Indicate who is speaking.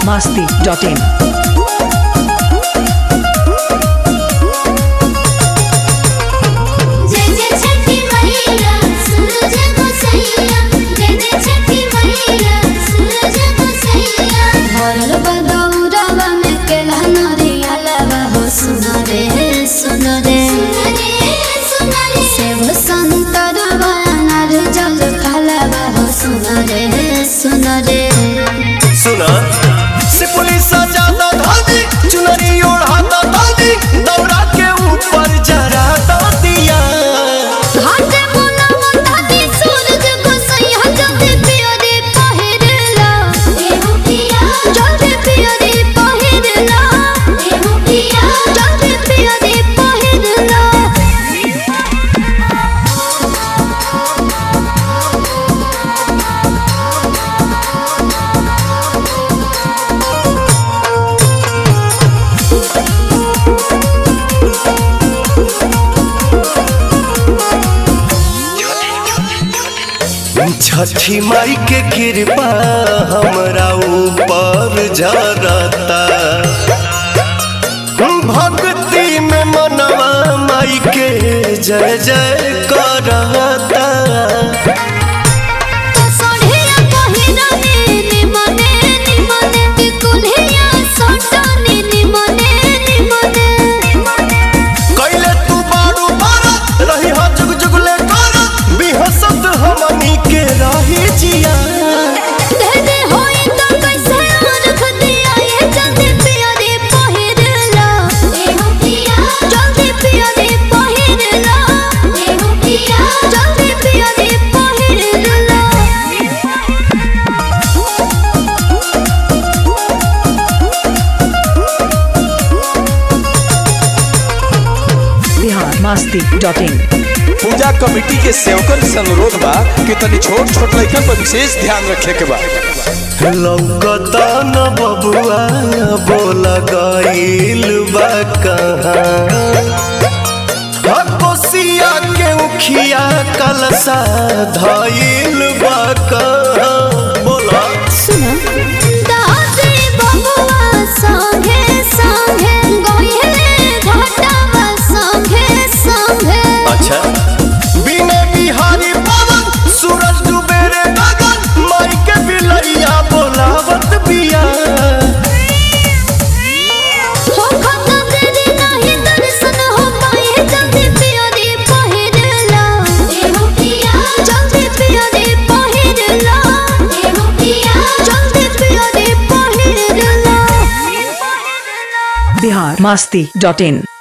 Speaker 1: masti.in.
Speaker 2: जय जय छठी मैया सूरज को सैया जय जय छठी मैया सूरज को सैया
Speaker 3: भरल बदौरवा में केला नरिया लवा हो सुनो रे सुनो रे
Speaker 2: सुनरे सुनरे
Speaker 3: सेव संतरवा अनार जल फलवा हो सुनो रे सुनो रे
Speaker 4: सुना से पुलिस ज्यादा धादी चुनरी ओढ़ाता दादी दौड़ा के ऊपर जरा दिया
Speaker 3: हाथे मुना मुंडाती सूरज को सैया जल्दी पियो रे पहिरला
Speaker 2: देहु पिया
Speaker 3: जल्दी पियो रे पहिरला
Speaker 2: देहु पिया
Speaker 3: जल्दी पियो रे पहिरला
Speaker 4: छठी माई के कृपा हमरा ऊपर जरता भक्ति में मनवा माई के जय जय करता
Speaker 3: सोढ़िया पहिरने निमने निमने टिकुलिया सोटने निमने निमने
Speaker 4: कैले तू बारू बारा रही हो जुग जुगले करा बिहसत हमनी के रही जिया
Speaker 3: धने होई तो कैसे रख दिया ये जल्दी पिया रे पहिरला
Speaker 2: देहु पिया
Speaker 3: जल्दी पिया रे पहिरला
Speaker 2: देहु पिया
Speaker 3: जल्दी पिया रे पहिरला
Speaker 1: Bihar masti.in.
Speaker 5: पूजा कमेटी के सेवकन से अनुरोध बा कि तनी छोट छोट लइकन पर विशेष ध्यान रखे के बा
Speaker 4: लौकता न बबुआ बोल गईल बा कहाँ कोसिया के उखिया कलसा धईल बा कहाँ बोला
Speaker 3: सुनो दादी बबुआ संगे संगे गोइले घाटावा संगे संगे
Speaker 4: अच्छा बिने बिहारी पवन सूरज डूबे रे गगन माई के बिलैया बोलावत बिया
Speaker 3: हो खता तेरी नहीं दर्शन हो पाए जल्दी पिया रे पहिरला
Speaker 2: देहु पिया
Speaker 3: जल्दी पिया रे पहिरला
Speaker 2: देहु पिया
Speaker 3: जल्दी पिया रे पहिरला
Speaker 1: Bihar masti.in.